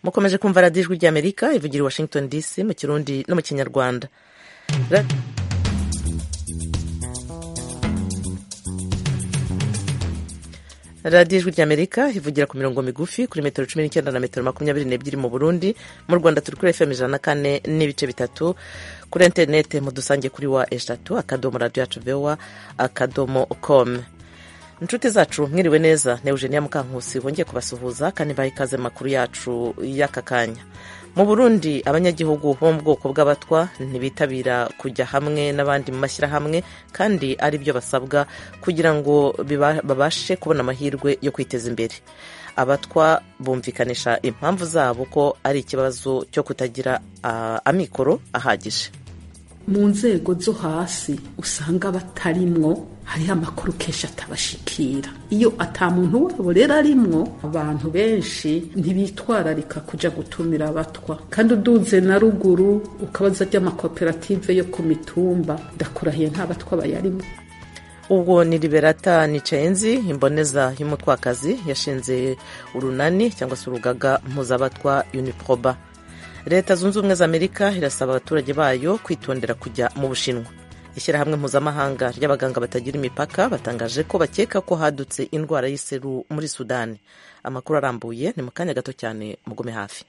mukomeje kumva radiyo ijwi ry'amerika ivugira i washington dc mu kirundi no mu kinyarwanda radiyo ijwi ry'amerika ivugira ku mirongo migufi kuri metero cumi n'icyenda na metero makumyabiri n'ebyiri mu burundi mu rwanda turi kuri fm ijana na kane n'ibice bitatu kuri interinete mudusange kuri wa eshatu akadomo radiyo yacu vewa akadomo komu inshuti zacu mwiriwe neza ni eugenia mukankusi wongeye kubasuhuza kandi baha ikaze amakuru yacu y'aka kanya mu burundi abanyagihugu bo mu bwoko bw'abatwa ntibitabira kujya hamwe n'abandi mu mashyirahamwe kandi ari byo basabwa kugira ngo babashe kubona amahirwe yo kwiteza imbere abatwa bumvikanisha impamvu zabo ko ari ikibazo cyo kutagira amikoro ahagije mu nzego zo hasi usanga batarimwo hariho amakuru kenshi atabashikira iyo atamuntu wabo rero arimwo abantu benshi ntibitwararika kujya gutumira abatwa kandi uduze na ruguru ukabaza ry'amakoperative yo ku mitumba ndakurahiye nta batwa bayarimo ubwo ni liberata nicayenzi imboneza y'umutwakazi yashinze urunani cyangwa se urugaga mpuzabatwa uniproba leta zunze ubumwe za amerika irasaba abaturage bayo kwitondera kujya mu bushinwa ishyirahamwe mpuzamahanga ry'abaganga batagira imipaka batangaje ko bakeka ko hadutse indwara y'iseru muri sudani amakuru arambuye ni mu kanya gato cyane mugume hafi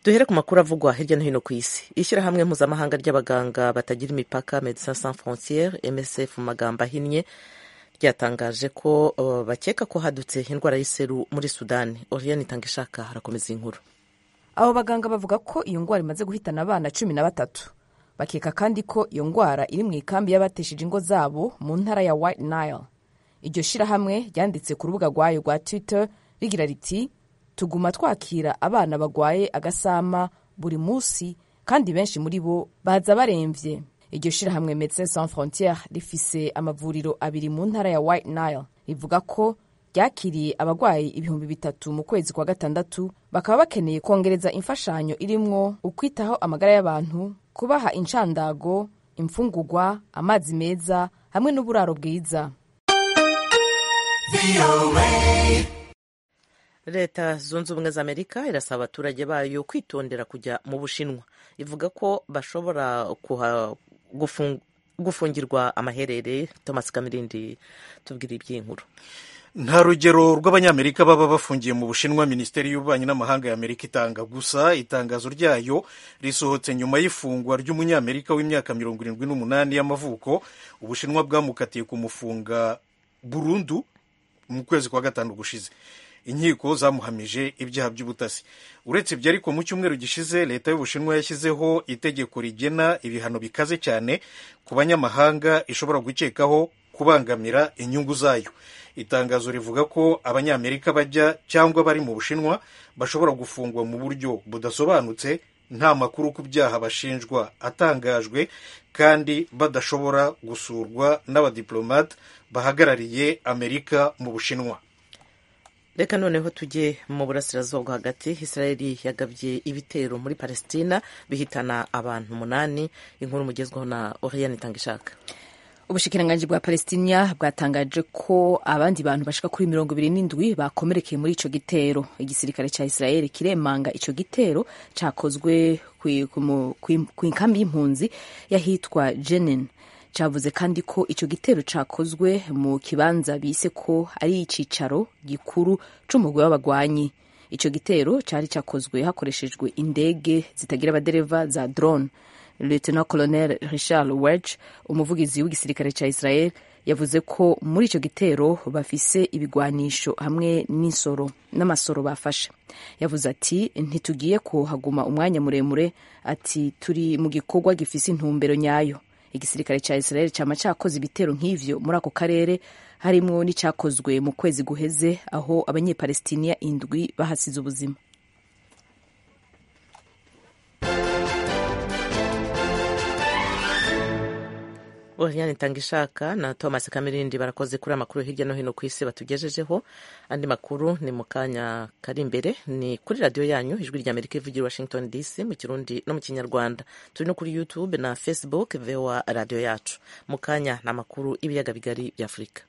duhere ku makuru avugwa hirya no hino ku isi ishyirahamwe mpuzamahanga ry'abaganga batagira imipaka medecins sans frontiere msf mu magambo ahinnye ryatangaje ko bakeka ko hadutse indwara y'iseru muri sudani oriane itanga ishaka harakomeza inkuru abo baganga bavuga ko iyo ndwara imaze guhitana abana cumi na batatu bakeka kandi ko iyo ndwara iri mu ikambi y'abatesheje ingo zabo mu ntara ya white nile iryo shyirahamwe ryanditse ku rubuga rwayo rwa twitter rigira riti tuguma twakira abana bagwaye agasama buri munsi kandi benshi muri bo baza barembye iryo shyirahamwe medecins sans frontiere rifise amavuriro abiri mu ntara ya white nile rivuga ko ryakiriye abarwayi ibihumbi bitatu mu kwezi kwa gatandatu bakaba bakeneye kongereza imfashanyo irimwo ukwitaho amagara y'abantu kubaha inshandago imfungugwa amazi meza hamwe n'uburaro bwiza leta zunze ubumwe za amerika irasaba abaturage bayo kwitondera kujya mu bushinwa ivuga ko bashobora gufungirwa amaherere thomas kamirindi tubwire iby'inkuru nta rugero rw'abanyamerika baba bafungiye mu bushinwa minisiteri y'ububanyi n'amahanga ya amerika itanga gusa itangazo ryayo risohotse nyuma y'ifungwa ry'umunyamerika w'imyaka mirongo irindwi n'umunani y'amavuko ubushinwa bwamukatiye kumufunga burundu mu kwezi kwa gatanu gushize inkiko zamuhamije ibyaha by'ubutasi uretse ibyo ariko mu cyumweru gishize leta y'ubushinwa yashyizeho itegeko rigena ibihano bikaze cyane ku banyamahanga ishobora gukekaho kubangamira inyungu zayo itangazo rivuga ko abanyamerika bajya cyangwa bari mu bushinwa bashobora gufungwa mu buryo budasobanutse nta makuru ku byaha bashinjwa atangajwe kandi badashobora gusurwa n'abadiplomate bahagarariye amerika mu bushinwa reka noneho tujye mu burasirazuba hagati israeli yagabye ibitero muri palestina bihitana abantu umunani inkuru mugezweho na oriyani itanga ishaka ubushikiranganji bwa palestina bwatangaje ko abandi bantu bashika kuri mirongo ibiri n'indwi bakomerekeye muri ico gitero igisirikare ca israeli kiremanga ico gitero cakozwe ku nkambi y'impunzi y'ahitwa jenin cavuze kandi ko ico gitero cakozwe mu kibanza bise ko ari icicaro gikuru c'umugwi w'abagwanyi ico gitero cari cakozwe hakoreshejwe indege zitagira abadereva za drone lieutenant colonel richard wedge umuvugizi w'igisirikare ca israel yavuze ko muri ico gitero bafise ibigwanisho hamwe n'insoro n'amasoro bafashe yavuze ati ntitugiye kuhaguma umwanya muremure ati turi mu gikorwa gifise intumbero nyayo igisirikare ca israel cyama cyakoze ibitero nk'ivyo muri ako karere harimwo n'icakozwe mu kwezi guheze aho abanyepalestiniya indwi bahasize ubuzima oriane itanga ishaka na thomas kamirindi barakoze kuri amakuru hirya no hino ku isi batugejejeho andi makuru ni mu kanya kari imbere ni kuri radiyo yanyu ijwi rya amerika ivugira i washington dc mu kirundi no mu kinyarwanda turi no kuri youtube na facebook vewa radiyo yacu mu kanya ni amakuru y'ibiyaga bigari by'afurika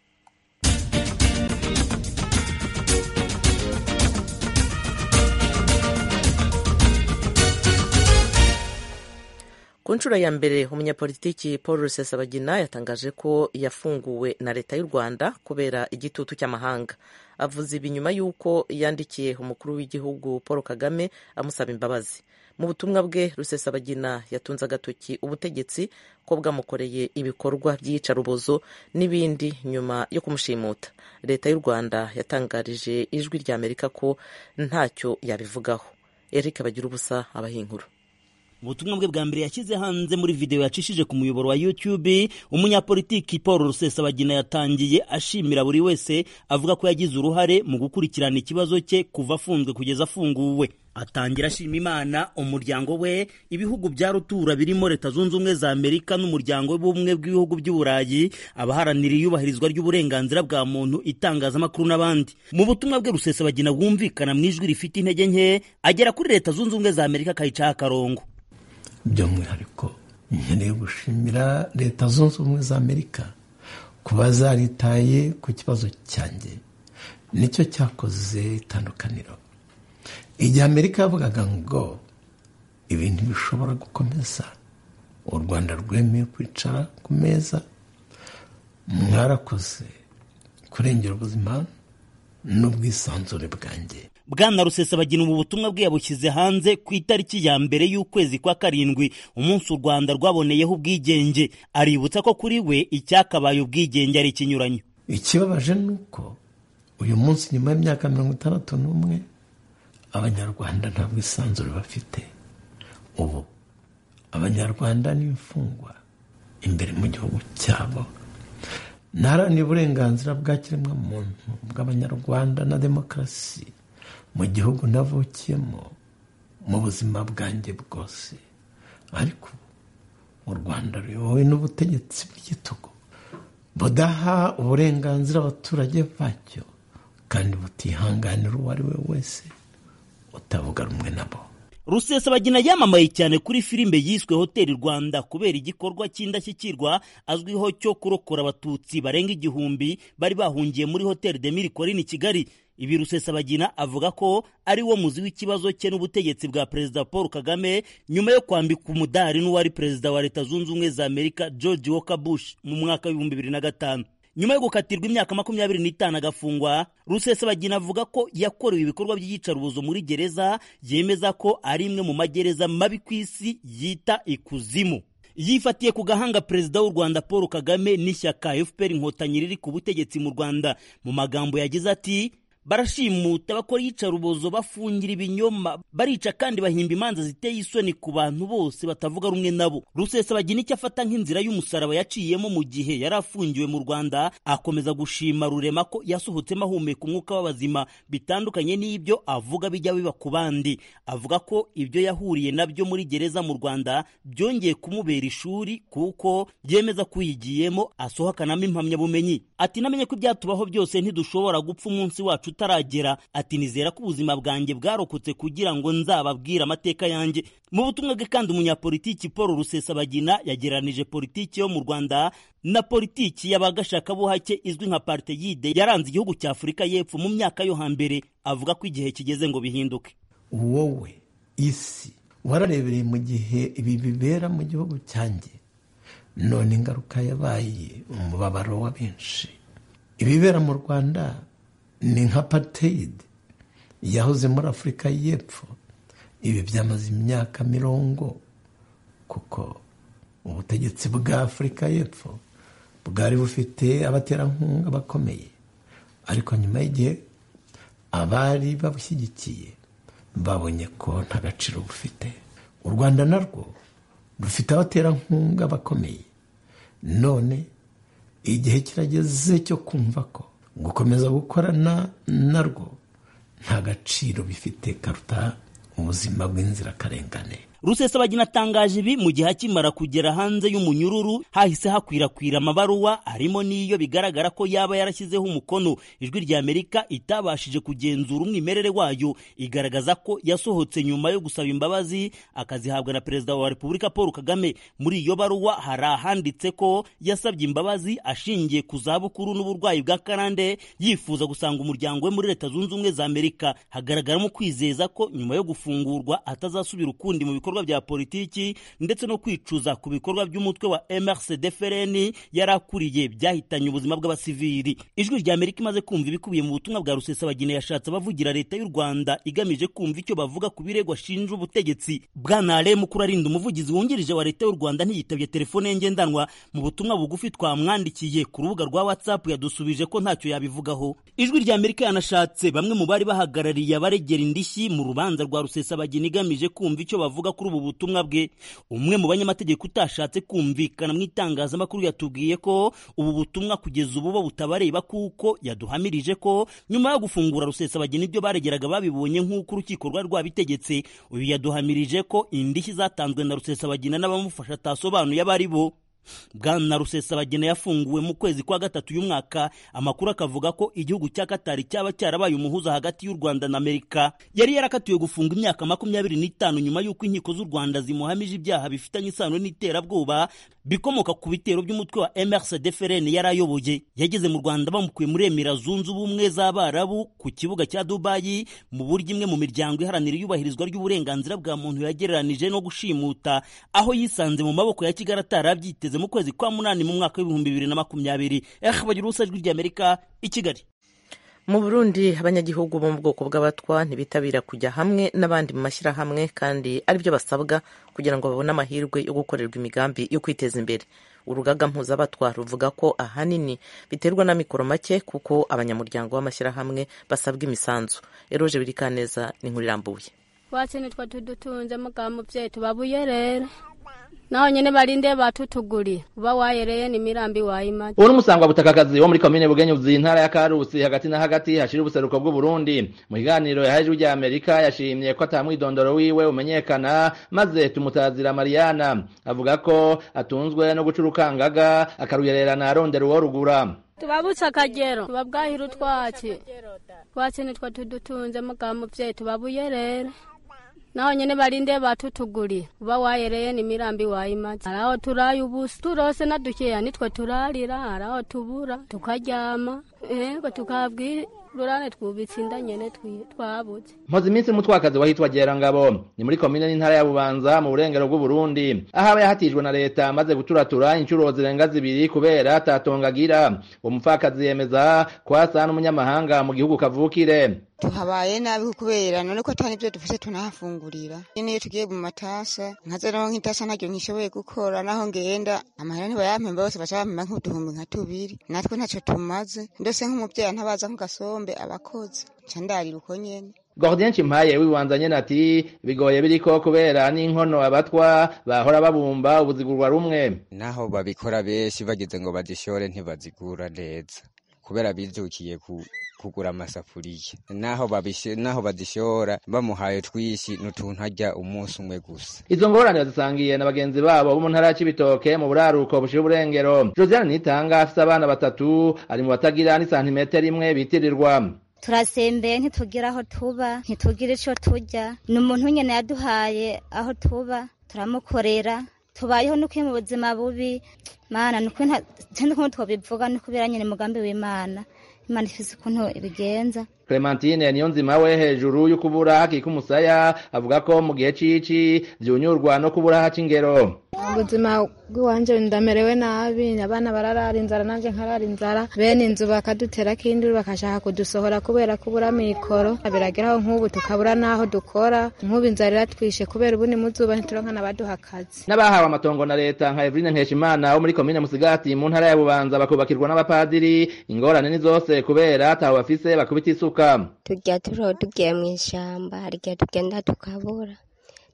ku nshuro ya mbere umunyapolitiki paul rusesabagina yatangaje ko yafunguwe na leta y'u rwanda kubera igitutu cy'amahanga avuze ibi nyuma y'uko yandikiye umukuru w'igihugu paul kagame amusaba imbabazi mu butumwa bwe rusesabagina yatunze agatoki ubutegetsi ko bwamukoreye ibikorwa by'iyicarubozo n'ibindi nyuma yo kumushimuta leta y'u rwanda yatangarije ijwi rya amerika ko ntacyo yabivugaho eric bagira ubusa abahinkuru ubutumwa bwe bwa mbere yashyize hanze muri videwo yacishije ku muyoboro wa YouTube umunyapolitiki Paul Rusesabagina yatangiye ashimira buri wese avuga ko yagize uruhare mu gukurikirana ikibazo cye kuva afunzwe kugeza afunguwe atangira ashima imana umuryango we ibihugu bya rutura birimo leta zunze ubumwe za amerika n'umuryango w'ubumwe bw'ibihugu by'uburayi abaharanira iyubahirizwa ry'uburenganzira bwa muntu itangazamakuru n'abandi mu butumwa bwe rusesabagina bwumvikana mu ijwi rifite intege nke agera kuri leta zunze ubumwe za amerika akayicaho akarongo by'umwihariko nkeneye gushimira leta zunze ubumwe za amerika kuba zaritaye ku kibazo cyanjye nicyo cyakoze itandukaniro igihe amerika yavugaga ngo ibintu bishobora gukomeza u rwanda rwemeye kwicara ku meza mwarakoze kurengera ubuzima n'ubwisanzure bwanjye bwana rusesabagina ubu butumwa bwe yabushyize hanze ku itariki ya mbere y'ukwezi kwa karindwi umunsi u rwanda rwaboneyeho ubwigenge aributsa ko kuri we icyakabaye ubwigenge ari ikinyuranyo ikibabaje ni uko uyu munsi nyuma y'imyaka mirongo itandatu n'umwe abanyarwanda nta bwisanzure bafite ubu abanyarwanda n'imfungwa imbere mu gihugu cyabo ntaharanira uburenganzira bwa kiremwamuntu bw'abanyarwanda na demokarasi mu gihugu navukiyemo mu buzima bwanjye bwose ariko u rwanda ruyobowe n'ubutegetsi bw'igitugu budaha uburenganzira abaturage bacyo kandi butihanganira uwo ari we wese utavuga rumwe nabo rusesabagina yamamaye cyane kuri filime yiswe hoteli rwanda kubera igikorwa cy'indashyikirwa azwiho cyo kurokora abatutsi barenga igihumbi bari bahungiye muri hoteli de miri korini kigali ibi rusesabagina avuga ko ari wo muzi w'ikibazo cye n'ubutegetsi bwa perezida paul kagame nyuma yo kwambika umudari n'uwari perezida wa leta zunze ubumwe za amerika george walker bush mu mwaka w'ibihumbi bibiri na gatanu nyuma yo gukatirwa imyaka makumyabiri n'itanu agafungwa rusesabagina avuga ko yakorewe ibikorwa by'iyicarubozo muri gereza yemeza ko ari imwe mu magereza mabi ku isi yita ikuzimu yifatiye ku gahanga perezida w'u rwanda paul kagame n'ishyaka fpr inkotanyi riri ku butegetsi mu rwanda mu magambo yagize ati barashimuta bakora iyicarubozo bafungira ibinyoma barica kandi bahimba imanza ziteye isoni ku bantu bose batavuga rumwe nabo rusesabagina icyo afata nk'inzira y'umusaraba yaciyemo mu gihe yari afungiwe mu rwanda akomeza gushima rurema ko yasohotsemo ahumeka umwuka w'abazima bitandukanye n'ibyo avuga bijya biba ku bandi avuga ko ibyo yahuriye nabyo muri gereza mu rwanda byongeye kumubera ishuri kuko yemeza ko uyigiyemo asohokanamo impamyabumenyi ati namenye ko ibyatubaho byose ntidushobora gupfa umunsi wacu utaragera ati nizera ko ubuzima bwanjye bwarokotse kugira ngo nzababwire amateka yanjye mu butumwa bwe kandi umunyapolitiki paul rusesabagina yagereranije politiki yo mu rwanda na politiki y'abagashakabuhake izwi nka parteyide yaranze igihugu cya afurika y'epfo mu myaka yo hambere avuga ko igihe kigeze ngo bihinduke wowe isi wararebereye mu gihe ibi bibera mu gihugu cyanjye none ingaruka yabaye umubabaro wa benshi ibibera mu rwanda ni nka pateyide yahoze muri afurika y'epfo ibi byamaze imyaka mirongo kuko ubutegetsi bwa afurika y'epfo bwari bufite abaterankunga bakomeye ariko nyuma y'igihe abari babushyigikiye babonye ko nta gaciro bufite u rwanda narwo rufite abaterankunga bakomeye none igihe kirageze cyo kumva ko gukomeza gukorana narwo nta gaciro bifite karuta ubuzima bw'inzirakarengane rusesabagina atangaje ibi mu gihe akimara kugera hanze y'umunyururu hahise hakwirakwira amabaruwa harimo n'iyo bigaragara ko yaba yarashyizeho umukono ijwi rya amerika itabashije kugenzura umwimerere wayo igaragaza ko yasohotse nyuma yo gusaba imbabazi akazihabwa na perezida wa repubulika paul kagame muri iyo baruwa hari ahanditse ko yasabye imbabazi ashingiye ku zabukuru n'uburwayi bwa karande yifuza gusanga umuryango we muri leta zunze ubumwe za amerika hagaragaramo kwizeza ko nyuma yo gufungurwa atazasubira ukundi mu bikorwa bya politiki ndetse no kwicuza ku bikorwa by'umutwe wa mrcdfrn yari akuriye byahitanye ubuzima bw'abasivili ijwi rya amerika imaze kumva ibikubiye mu butumwa bwa rusesabagina yashatse abavugira leta y'u rwanda igamije kumva icyo bavuga ku birego ashinja ubutegetsi bwana ale mukurarinda umuvugizi wungirije wa leta y'u rwanda ntiyitabye telefone ye ngendanwa mu butumwa bugufi twamwandikiye ku rubuga rwa whatsapp yadusubije ko ntacyo yabivugaho ijwi rya amerika yanashatse bamwe mu bari bahagarariye abaregera indishyi mu rubanza rwa rusesabagina igamije kumva icyo bavuga kuri ubu butumwa bwe umwe mu banyamategeko utashatse kumvikana mu itangazamakuru yatubwiye ko ubu butumwa kugeza ubu bo butabareba kuko yaduhamirije ko nyuma yo gufungura rusesabagina ibyo baregeraga babibonye nk'uko urukiko rwari rwabitegetse uyu yaduhamirije ko indishyi zatanzwe na rusesabagina n'abamufasha atasobanuye abo ari bo bwana rusesabagina yafunguwe mu kwezi kwa gatatu y'umwaka amakuru akavuga ko igihugu cya katari cyaba cyarabaye umuhuza hagati y'u rwanda na amerika yari yarakatiwe gufunga imyaka makumyabiri n'itanu nyuma y'uko inkiko z'u rwanda zimuhamije ibyaha bifitanye isano n'iterabwoba bikomoka ku bitero by'umutwe wa mrcdfrn yari ayoboye yageze mu rwanda bamukuye muri emira zunze ubumwe z'abarabu ku kibuga cya dubayi mu buryo imwe mu miryango iharanira iyubahirizwa ry'uburenganzira bwa muntu yagereranije no gushimuta aho yisanze mu maboko ya kigali atarabyiteze mu kwezi kwa munani mu mwaka w'ibihumbi bibiri na makumyabiri ehe bagira ubusa ijwi ry'amerika i kigali mu burundi abanyagihugu bo mu bwoko bw'abatwa ntibitabira kujya hamwe n'abandi mu mashyirahamwe kandi aribyo basabwa kugira ngo babone amahirwe yo gukorerwa imigambi yo kwiteza imbere urugaga mpuzabatwa ruvuga ko ahanini biterwa n'amikoro make kuko abanyamuryango b'amashyirahamwe basabwa imisanzu eroje birikaneza ni inkuru irambuye watse nitwa tudutunze mugabo mubyeyi tubabuye rero naho nyene barinde batutuguri uba wayereye n'imirambi wayimaze ubu n'umusangwa butakakazi wo muri komine bugenyuzi intara ya karusi hagati na hagati hashira ubuseruko bw'uburundi mu kiganiro yahaye ijwi rya amerika yashimye ko atamwidondoro wiwe umenyekana maze tumutazira mariana avuga ko atunzwe no guca urukangaga akaruyererana arondera uwo rugura tubabutse akagero tubabwahira utwatsi twatsi nitwo tudutunze mugabo muvyeyi tubabuye rero naho nyene barinde batutugurira uba wayereye n'imirambi wayimaze haraho turaye ubusa turose nadukeya nitwe turarira haraho tubura tukaryama ego tukabwira urane twubitse inda nyene twabuze mpoze iminsi umutwakazi wahitwa gerangabo ni muri komine n'intara ya bubanza mu burengero bw'uburundi aho aba yahatijwe na leta amaze guturatura inshuro zirenga zibiri kubera atatongagira uwo mupfakazi yemeza ko asa n'umunyamahanga mu gihugu kavukire tuhabaye nabi kubera none ko atari ibyo dufite tunahafungurira niyo tugiye mu matasa nkaza naho nk'itasa naryo nkishoboye gukora naho ngenda amahera ntibayampemba bose baca bampemba nk'uduhumbi nka tubiri natwe ntacyo tumaze ndetse nk'umubyeyi ntabaza nk'ugasombe abakozi nca ndarira uko nyene Gordien Chimpaye wibanzanye ati bigoye biriko kubera n'inkono abatwa bahora babumba ubuzigurwa rumwe naho babikora benshi bagize ngo bazishore ntibazigura neza kubera bizukiye ku kugura amasafuriya naho babishe naho badishora bamuhaye twishi n'utuntu ajya umunsi umwe gusa izo ngorane bazisangiye na bagenzi babo bo mu ntara y'Ibitoke mu buraruko bushira uburengero Josiane Nitanga afite abana batatu ari mu batagira ni santimetero imwe bitirirwa turasembeye ntitugira aho tuba ntitugira ico turya ni umuntu nyene yaduhaye aho tuba turamukorera tubayeho nuko mu buzima bubi mana nuko twabivuga nuko biranye mugambi w'imana imana ifise ukuntu ibigenza clementine niyo nzima we hejuru yo kubura hakika umusaya avuga ko mu gihe c'ici vyunyurwa no kubura haca ingero ubuzima bw'iwanje ndamerewe nabi abana bararara inzara nanje nkarara inzara bene inzu bakaduterako induru bakashaka kudusohora kubera kubura mikoro birageraho nk'ubu tukabura n'aho dukora nk'ubu inzara iratwishe kubera ubu ni muzuba ntituronka n'abaduha akazi n'abahawe amatongo na leta nka Evrine Nkeshimana wo muri komine Musigati mu ntara ya Bubanza bakubakirwa n'abapadiri ingorane ni zose kubera ataho bafise bakubita isuka tujya turiho tugiye mu ishamba hari igihe tugenda tukabura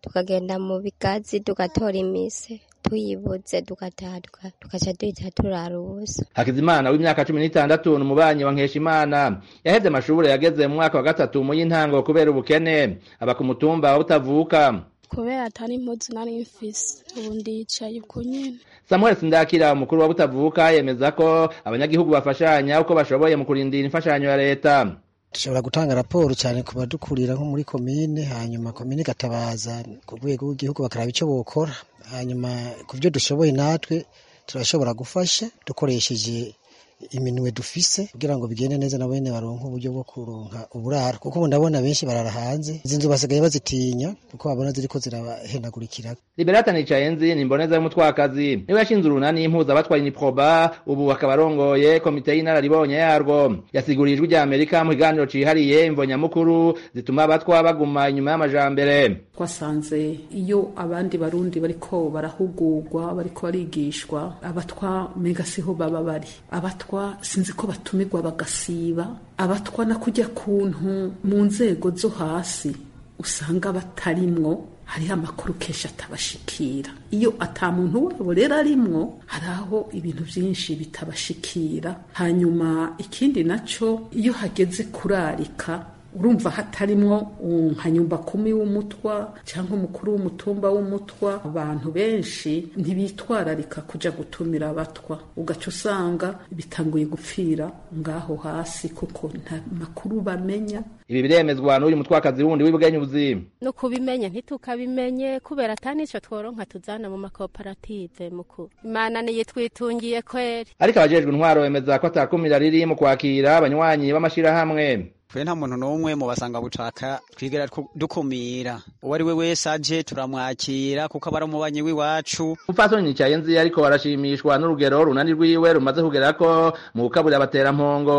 tukagenda mu bigazi tugatora imise tuyibuze dugataha tugaca duhita turara ubusa hakizimana w'imyaka cumi n'itandatu ni umubanyi wa nkeshimana yaheze amashuri yageze mu mwaka wa gatatu mu y'intango kubera ubukene aba ku mutumba butavuka kubera atari impuzu nari mfise ubu ndicaye uko nyene samuel sindakira umukuru wa butavuka yemeza ko abanyagihugu bafashanya uko bashoboye mu kurindira imfashanyo ya leta dushobora gutanga raporo cyane ku badukurira nko muri komine hanyuma komine igatabaza ku rwego rw'igihugu bakaraba icyo bokora hanyuma ku byo dushoboye natwe turashobora gufasha dukoresheje iminwe dufise kugira ngo bigende neza na bene baronka uburyo bwo kuronka uburaro kuko ubu ndabona benshi barara hanze izi nzu basigaye bazitinya kuko babona ziriko zirabahenagurikira liberata nicayenzi ni imboneza y'umutwakazi niwe yashinze urunani impuza abatwaye niproba ubu akaba arongoye komite y'inararibonye yarwo yasiguriye ijwi rya amerika mu kiganiro cihariye imvonyamukuru zituma abatwa baguma inyuma y'amajambere twasanze iyo abandi barundi bariko barahugurwa bariko barigishwa abatwa mega siho baba bari abatwa sinzi ko batumirwa bagasiba abatwa na kujya kuntu mu nzego zo hasi usanga batarimwo hariho amakuru kenshi atabashikira iyo atamuntu wabo rero arimwo hari aho ibintu byinshi bitabashikira hanyuma ikindi nacyo iyo hageze kurarika urumva hatarimwo nkanyumba kumi w'umutwa cyangwa umukuru w'umutumba w'umutwa abantu benshi ntibitwararika kujya gutumira abatwa ugaca usanga bitanguye gupfira ngaho hasi kuko nta makuru bamenya ibi biremezwa n'uyu mutwakazi wundi w'ibugenyuzi no kubimenya ntitukabimenye kubera atanicyo tworonka tuzana mu makoperative mukuru imana niyo twitungiye kweri ariko abajejwe intwaro bemeza ko atakumira riri mu kwakira abanywanyi b'amashirahamwe twe nta muntu n'umwe mu basanga bucaka twigera dukumira uwo ari we wese aje turamwakira kuko aba ari umubanyi w'iwacu umupfasoni nicaye nzi ariko barashimishwa n'urugero runani rwiwe rumaze kugerako mu gukaburira abaterampongo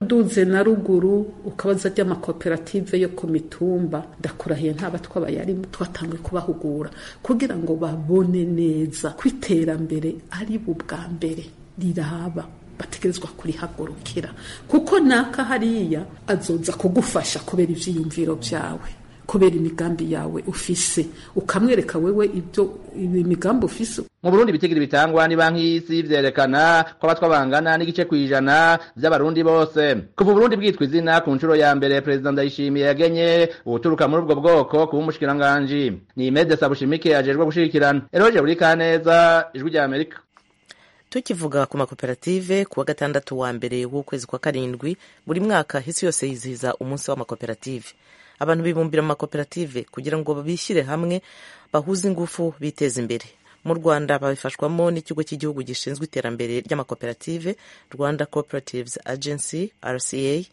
duze na ruguru ukabaza ry'amakoperative yo ku mitumba ndakurahiye nta batwa bayarimo twatangiye kubahugura kugira ngo babone neza ko iterambere ari bwa mbere riraba bategerezwa kurihagurukira kuko naka hariya azoza kugufasha kubera ibyiyumviro byawe kubera imigambi yawe ufise ukamwereka wewe ibyo imigambi ufise mu burundi ibitigira bitangwa ni banki y'isi vyerekana ko abatwa bangana n'igice kw'ijana vy'abarundi bose kuva uburundi bwitwa izina ku nshuro ya mbere perezida ndayishimiye yagenye uwuturuka muri ubwo bwoko kuba umushikiranganji ni mede sabushimike ajejwe gushirikirana eroje buri kaneza ijwi rya amerika tukivuga ku makoperative kuwa gatandatu wa mbere w'ukwezi kwa karindwi buri mwaka isi yose yizihiza umunsi w'amakoperative abantu bibumbira mu makoperative kugira ngo bishyire hamwe bahuze ingufu biteze imbere mu rwanda babifashwamo n'ikigo cy'igihugu gishinzwe iterambere ry'amakoperative rwanda cooperatives agency rca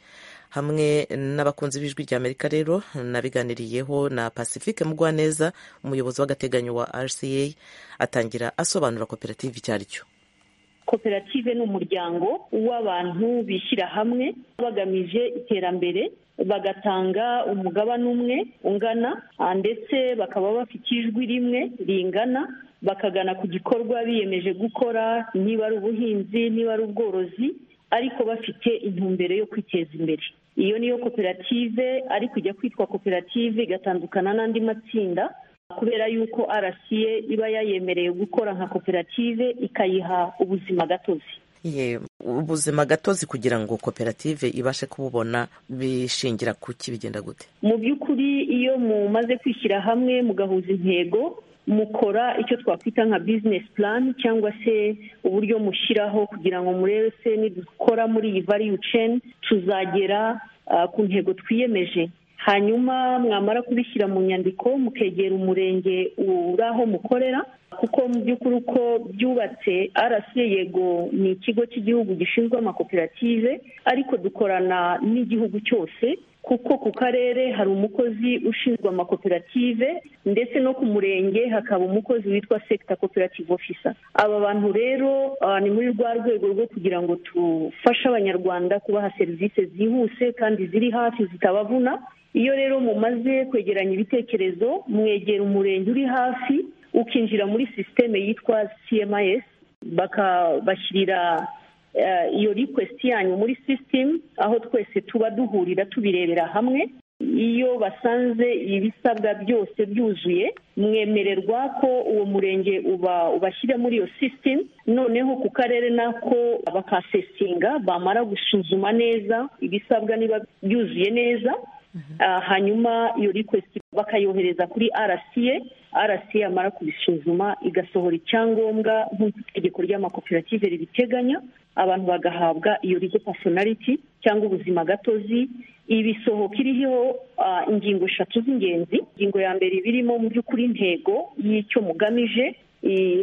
hamwe n'abakunzi b'ijwi rya amerika rero nabiganiriyeho na pacifique mugwaneza umuyobozi w'agateganyo wa rca atangira asobanura koperative icyo ari cyo koperative ni umuryango w'abantu bishyira hamwe bagamije iterambere bagatanga umugabane umwe ungana ndetse bakaba bafite ijwi rimwe ringana bakagana ku gikorwa biyemeje gukora niba ari ubuhinzi niba ari ubworozi ariko bafite intumbero yo kwiteza imbere iyo niyo koperative ariko ijya kwitwa koperative igatandukana n'andi matsinda kubera yuko arasiye iba yayemereye gukora nka koperative ikayiha ubuzima gatozi ubuzima gatozi kugira ngo koperative ibashe kububona bishingira ku kibigenda gute mu by'ukuri iyo mumaze kwishyira hamwe mugahuza intego mukora icyo twakwita nka bizinesi plan cyangwa se uburyo mushyiraho kugira ngo murebe se nidukora muri iyi value chain tuzagera ku ntego twiyemeje hanyuma mwamara kubishyira mu nyandiko mukegera umurenge uri aho mukorera kuko mu by'ukuri uko byubatse arasiye yego ni ikigo cy'igihugu gishinzwe amakoperative ariko dukorana n'igihugu cyose kuko ku karere hari umukozi ushinzwe amakoperative ndetse no ku murenge hakaba umukozi witwa sekita koperative ofisa aba bantu rero ni muri rwa rwego rwo kugira ngo tufashe abanyarwanda kubaha serivisi zihuse kandi ziri hafi zitabavuna iyo rero mumaze kwegeranya ibitekerezo mwegera umurenge uri hafi ukinjira muri sisiteme yitwa cms bakabashyirira iyo rikwesiti yanyu muri sisitemu aho twese tuba duhurira tubirebera hamwe iyo basanze ibisabwa byose byuzuye mwemererwa ko uwo murenge uba ubashyira muri iyo sisitemu noneho ku karere nako bakasesinga bamara gusuzuma neza ibisabwa niba byuzuye neza hanyuma iyo rikwesiti bakayohereza kuri rca rc yamara kubisuzuma igasohora icyangombwa nk'uko itegeko ry'amakoperative ribiteganya abantu bagahabwa iyo rigo pasonariti cyangwa ubuzima gatozi ibisohoka iriho ingingo eshatu z'ingenzi ingingo ya mbere iba irimo mu by'ukuri intego y'icyo mugamije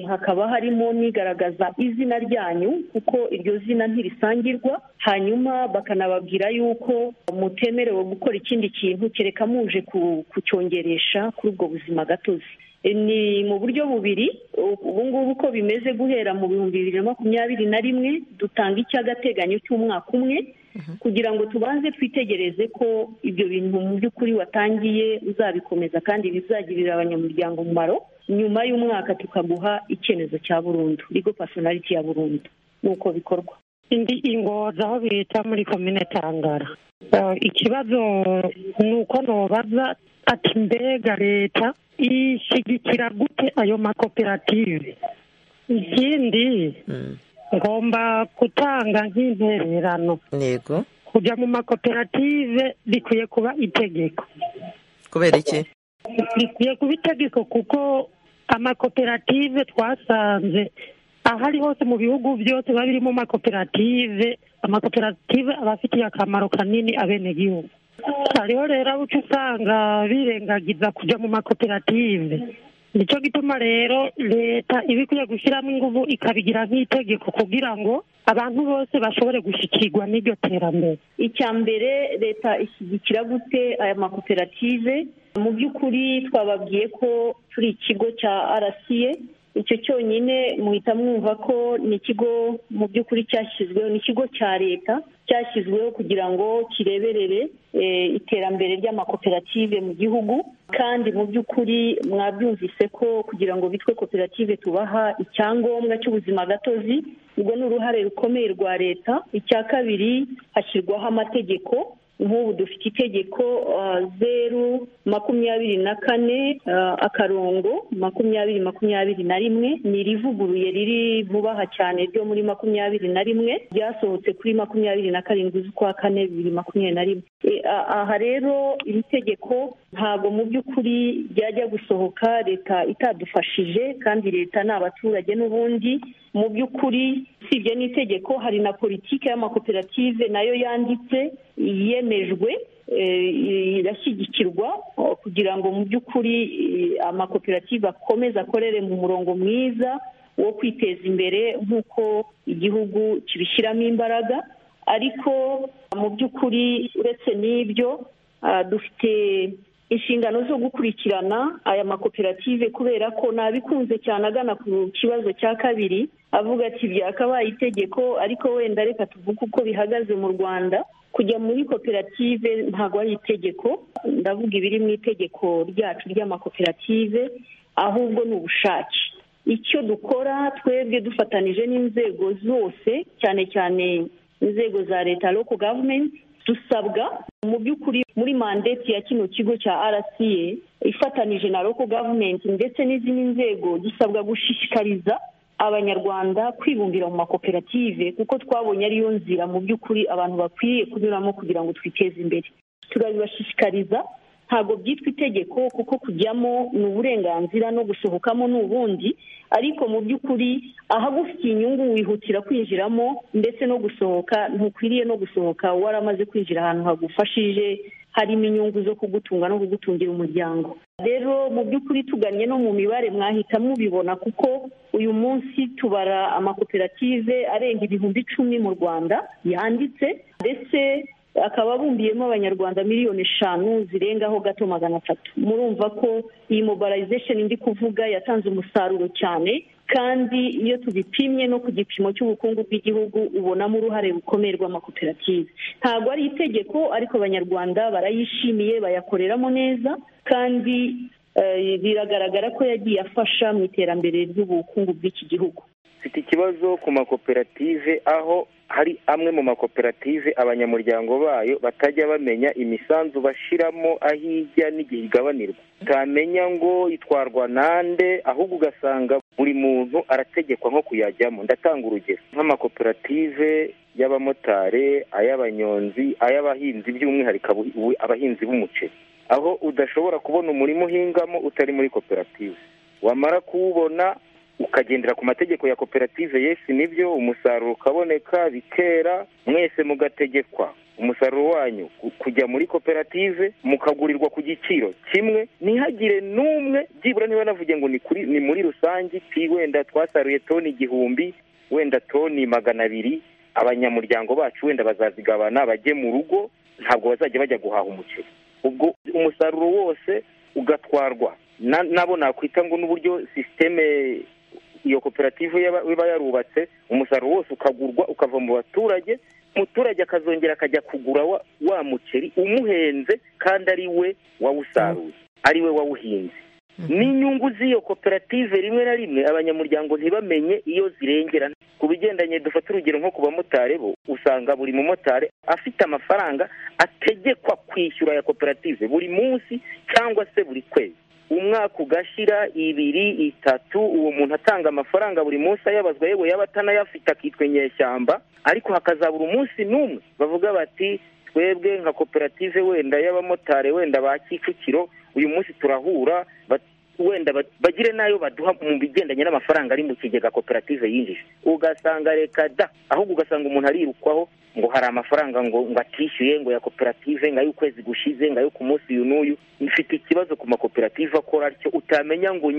hakaba harimo n'igaragaza izina ryanyu kuko iryo zina ntirisangirwa hanyuma bakanababwira yuko mutemerewe gukora ikindi kintu kereka muje kucyongeresha kuri ubwo buzima gatozi ni mu buryo bubiri ubu ngubu uko bimeze guhera mu bihumbi bibiri na makumyabiri na rimwe dutanga icy'agateganyo cy'umwaka umwe kugira ngo tubanze twitegereze ko ibyo bintu mu by'ukuri watangiye uzabikomeza kandi bizagirira abanyamuryango umumaro nyuma y'umwaka tukaguha icyemezo cya burundu rigo pasonariti ya burundu nuko bikorwa indi ingoza aho bita muri komine tangara ikibazo ni uko ntubaza ati mbega leta ishyigikira gute ayo makoperative ikindi ngomba gutanga nk'intererano yego kujya mu makoperative bikwiye kuba itegeko kubera iki bikwiye kuba itegeko kuko amakoperative twasanze aho ari hose mu bihugu byose biba birimo amakoperative amakoperative aba afitiye akamaro kanini abenegihugu hariho rero aho uca usanga birengagiza kujya mu makoperative nicyo gituma rero leta iba ikwiye gushyiramo ingufu ikabigira nk'itegeko kugira ngo abantu bose bashobore gushyikirwa n'iryo terambere icya mbere leta ishyigikira gute aya makoperative mu by'ukuri twababwiye ko turi ikigo cya arasiye icyo cyonyine muhita mwumva ko ni ikigo mu by'ukuri cyashyizweho ni ikigo cya leta cyashyizweho kugira ngo kireberere iterambere ry'amakoperative mu gihugu kandi mu by'ukuri mwabyumvise ko kugira ngo bitwe koperative tubaha icyangombwa cy'ubuzima gatozi ubwo ni uruhare rukomeye rwa leta icya kabiri hashyirwaho amategeko nk'ubu dufite itegeko zeru makumyabiri na kane akarongo makumyabiri makumyabiri na rimwe ni irivuguruye riri vubaha cyane ryo muri makumyabiri na rimwe ryasohotse kuri makumyabiri na karindwi z'ukwa kane bibiri makumyabiri na rimwe aha rero iri tegeko ntabwo mu by'ukuri ryajya gusohoka leta itadufashije kandi leta ni abaturage n'ubundi mu by'ukuri usibye n'itegeko hari na politiki y'amakoperative nayo yanditse yemejwe irashyigikirwa kugira ngo mu by'ukuri amakoperative akomeze akorere mu murongo mwiza wo kwiteza imbere nk'uko igihugu kibishyiramo imbaraga ariko mu by'ukuri uretse n'ibyo dufite inshingano zo gukurikirana aya makoperative kubera ko nabikunze cyane agana ku kibazo cya kabiri avuga ati byakabaye itegeko ariko wenda reka tuvuge uko bihagaze mu rwanda kujya muri koperative ntabwo ari itegeko ndavuga ibiri mu itegeko ryacu ry'amakoperative ahubwo ni ubushake icyo dukora twebwe dufatanije n'inzego zose cyane cyane inzego za leta loko gavumenti dusabwa mu by'ukuri muri mandeti ya kino kigo cya rca ifatanije na loko gavumenti ndetse n'izindi nzego dusabwa gushishikariza abanyarwanda kwibumbira mu makoperative kuko twabonye ariyo nzira mu by'ukuri abantu bakwiriye kunyuramo kugira ngo twiteze imbere turabibashishikariza ntabwo byitwa itegeko kuko kujyamo ni uburenganzira no gusohokamo ni ubundi ariko mu by'ukuri ahagufitiye inyungu wihutira kwinjiramo ndetse no gusohoka ntukwiriye no gusohoka waramaze kwinjira ahantu hagufashije harimo inyungu zo kugutunga no kugutungira umuryango rero mu by'ukuri tugannye no mu mibare mwahita mubibona kuko uyu munsi tubara amakoperative arenga ibihumbi icumi mu rwanda yanditse ndetse akaba bumbiyemo abanyarwanda miliyoni eshanu zirengaho gato magana atatu murumva ko iyi mobilization ndi kuvuga yatanze umusaruro cyane kandi iyo tubipimye no ku gipimo cy'ubukungu bw'igihugu ubonamo uruhare rukomeye rw'amakoperative ntabwo ari itegeko ariko abanyarwanda barayishimiye bayakoreramo neza kandi biragaragara ko yagiye afasha mu iterambere ry'ubukungu bw'iki gihugu mfite ikibazo ku makoperative aho hari amwe mu makoperative abanyamuryango bayo batajya bamenya imisanzu bashiramo aho ijya n'igihe igabanirwa utamenya ngo itwarwa nande ahubwo ugasanga buri muntu arategekwa nko kuyajyamo ndatanga urugero nk'amakoperative y'abamotari ay'abanyonzi ay'abahinzi by'umwihariko abahinzi b'umuceri aho udashobora kubona umurima uhingamo utari muri koperative wamara kuwubona ukagendera ku mategeko ya koperative yesi nibyo umusaruro ukaboneka bikera mwese mugategekwa umusaruro wanyu kujya muri koperative mukagurirwa ku giciro kimwe ntihagire n'umwe byibura niba navuge ngo ni kuri ni muri rusange iti wenda twasaruye toni igihumbi wenda toni magana abiri abanyamuryango bacu wenda bazazigabana bajye mu rugo ntabwo bazajya bajya guhaha umuceri ubwo umusaruro wose ugatwarwa nabo nakwita ngo n'uburyo sisiteme iyo koperative iba yarubatse umusaruro wose ukagurwa ukava mu baturage umuturage akazongera akajya kugura wa muceri umuhenze kandi ari we wawusaruye ari we wawuhinze n'inyungu z'iyo koperative rimwe na rimwe abanyamuryango ntibamenye iyo zirengera ku bigendanye dufata urugero nko ku bamotari bo usanga buri mumotari afite amafaranga ategekwa kwishyura ya koperative buri munsi cyangwa se buri kwezi umwaka ugashira ibiri itatu uwo muntu atanga amafaranga buri munsi ayabazwa yewe yaba atanayafite akitwa inyeshyamba ariko hakazabura umunsi n'umwe bavuga bati twebwe nka koperative wenda y'abamotari wenda ba kicukiro uyu munsi turahura wenda bagire n'ayo baduha mu bigendanye n'amafaranga ari mu kigega koperative yinjije ugasanga reka da ahubwo ugasanga umuntu arirukwaho ngo hari amafaranga ngo ngo atishyuye ngo ya koperative ngo ay'ukwezi gushize ngo ayo ku munsi uyu n'uyu mfite ikibazo ku makoperative akora atyo utamenya ngo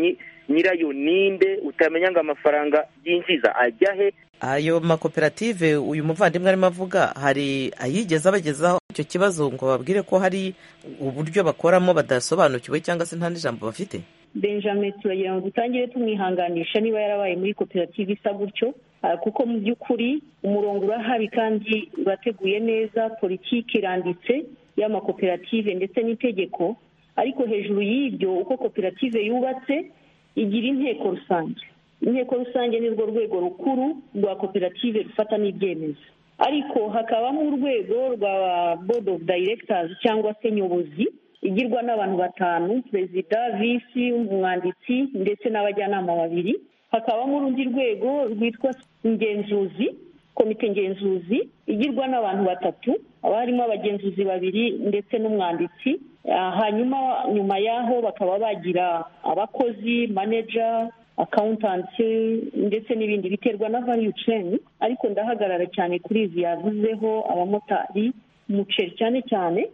nyirayo ninde utamenya ngo amafaranga yinjiza ajya he ayo makoperative uyu muvandimwe arimo avuga hari ayigeze abagezaho icyo kibazo ngo babwire ko hari uburyo bakoramo badasobanukiwe cyangwa se nta n'ijambo bafite benjamin turagira ngo dutangire tumwihanganisha niba yarabaye muri koperative isa gutyo kuko mu by'ukuri umurongo urahari kandi urateguye neza politiki iranditse y'amakoperative ndetse n'itegeko ariko hejuru y'ibyo uko koperative yubatse igira inteko rusange inteko rusange ni rwo rwego rukuru rwa koperative rufata n'ibyemezo ariko hakabamo urwego rwa board of directors cyangwa se nyobozi igirwa n'abantu batanu perezida visi umwanditsi ndetse n'abajyanama babiri hakabamo urundi rwego rwitwa ingenzuzi komite ngenzuzi igirwa n'abantu batatu haba harimo abagenzuzi babiri ndetse n'umwanditsi hanyuma nyuma y'aho bakaba bagira abakozi maneja akawuntanti ndetse n'ibindi biterwa na valiyu ceni ariko ndahagarara cyane kuri izi yavuzeho abamotari umuceri cyane cyane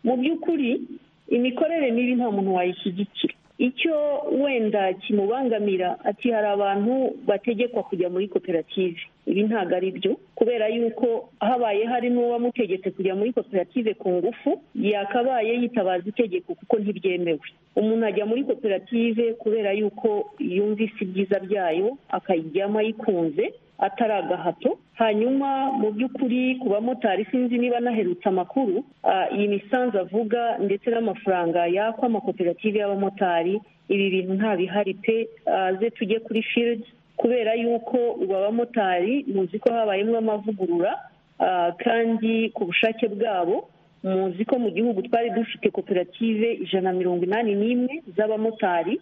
mu by'ukuri imikorere mibi nta muntu wayishyigikira icyo wenda kimubangamira ati hari abantu bategekwa kujya muri koperative ibi ntabwo ari byo kubera yuko habaye hari n'uwamutegetse kujya muri koperative ku ngufu yakabaye yitabaza itegeko kuko ntibyemewe umuntu ajya muri koperative kubera yuko yumvise ibyiza byayo akayijyamo ayikunze atari agahato hanyuma mu by'ukuri ku bamotari sinzi niba naherutse amakuru iyi misanzu avuga ndetse n'amafaranga yakwa amakoperative y'abamotari ibi bintu ntabihari pe ze tujye kuri firizi kubera yuko ubu abamotari muzi ko habayemo amavugurura kandi ku bushake bwabo muzi ko mu gihugu twari dufite koperative ijana na mirongo inani n'imwe z'abamotari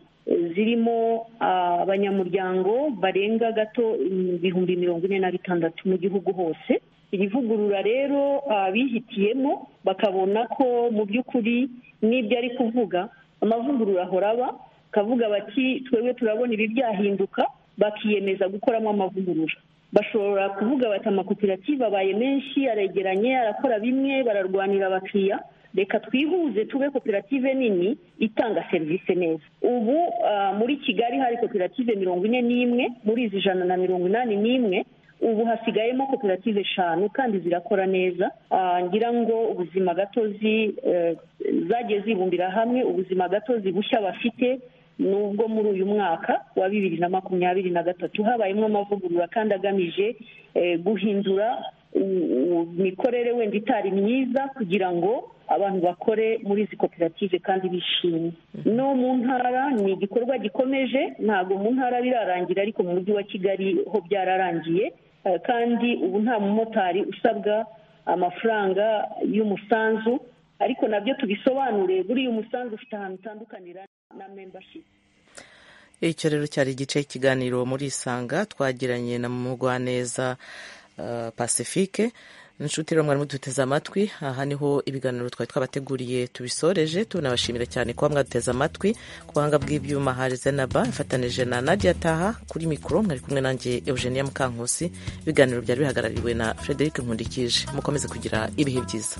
zirimo abanyamuryango barenga gato ibihumbi mirongo ine na bitandatu mu gihugu hose iri vugurura rero bihitiyemo bakabona ko mu by'ukuri n'ibyo ari kuvuga amavugurura ahora aba bakavuga bati twebwe turabona ibi byahinduka bakiyemeza gukoramo amavugurura bashobora kuvuga bati amakoperative abaye menshi aregeranye arakora bimwe bararwanira abakiriya reka twihuze tube koperative nini itanga serivisi neza ubu muri kigali hari koperative mirongo ine n'imwe muri izi ijana na mirongo inani n'imwe ubu hasigayemo koperative eshanu kandi zirakora neza ngira ngo ubuzima gatozi zagiye zibumbira hamwe ubuzima gatozi bushya bafite nubwo muri uyu mwaka wa bibiri na makumyabiri na gatatu habayemo amavugurura kandi agamije guhindura imikorere wenda itari myiza kugira ngo abantu bakore muri izi koperative kandi bishimye no mu ntara ni igikorwa gikomeje ntabwo mu ntara birarangira ariko mu mujyi wa kigali ho byararangiye kandi ubu nta mumotari usabwa amafaranga y'umusanzu ariko nabyo tubisobanure buriya umusanzu ufite ahantu utandukanira na membership icyo rero cyari igice cy'ikiganiro muri isanga twagiranye na mugwaneza pacifique inshuti rero mwari muduteze amatwi aha niho ibiganiro twari twabateguriye tubisoreje tunabashimira cyane kuba mwaduteze amatwi ku buhanga bw'ibyuma hari zenaba ifatanije na nadia taha kuri mikoro mwari kumwe nanjye eugenia mukankusi ibiganiro byari bihagarariwe na frederic nkundikije mukomeze kugira ibihe byiza